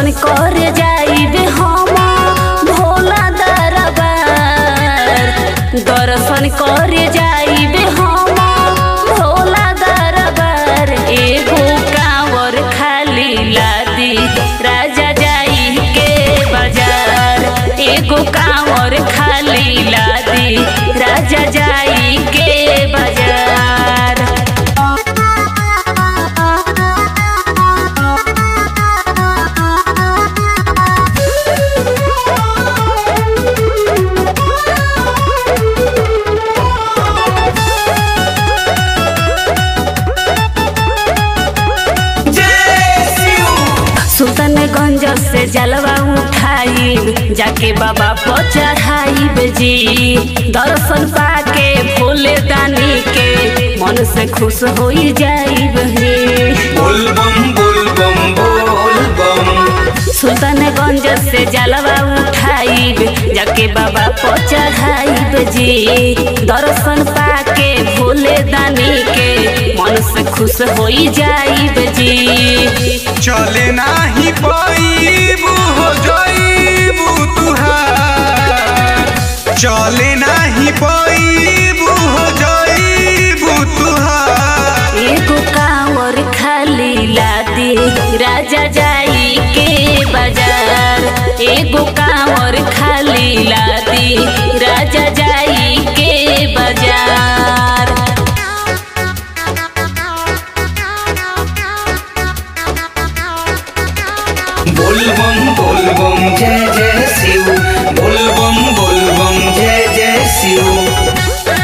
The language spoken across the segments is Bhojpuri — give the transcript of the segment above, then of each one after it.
दर्शन करे जाइबे हम भोला दरबार दर्शन करे जाइबे हम भोला दरबार एगो कांवर खाली लादी राजा जाई के बाजार एगो कांवर खाली लादी राजा जाई के बाजार सुल्तानगंज से जलवा उठाई जाके बाबा पर चढ़ाई जी दर्शन पाके भोले दानी के मन से खुश हो जाई बोल बम बोल बम बोल बम सुल्तानगंज से जलवा उठाई जाके बाबा पर चढ़ाई जी दर्शन पाके भोले दानी के मन से खुश हो जाई जी चले नाही पाईबू हो जाईबू तुहार चले नाही पाईबू हो जाईबू तुहार एगो कांवर खाली लादी राजा जाई के बाजार एगो कांवर खाली लादी राजा जाई के बाजार बोल बम बोल बम जय जय शिव बोल बम बोल बम जय जय शिव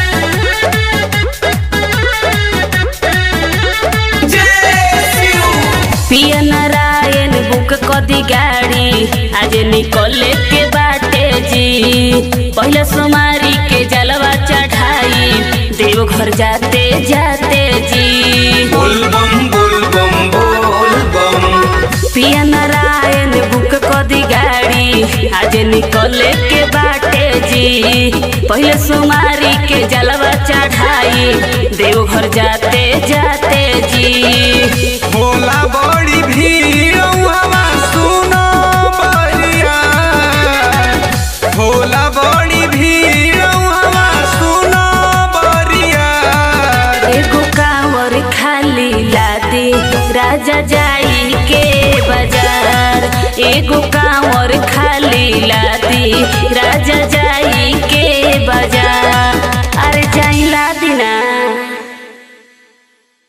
जय शिव पिया नारायण बुक कदी गाड़ी आज निकले के बाटे जी पहले सोमारी के जलवा चढ़ाई देवघर जाते जाते जी बोल बम बोल बम बोल बम पिया नारायण बुक कदी गाड़ी आज निकले के बाटे जी पहले सोमारी के जलवा चढ़ाई देवघर जाते जाते जी होला बड़ी भीड़ हवा सुनो बरिया होला बड़ी भीड़ हवा सुनो बरिया एगो कांवर खाली लादी राजा जाई के बाजार एगो कांवर खाली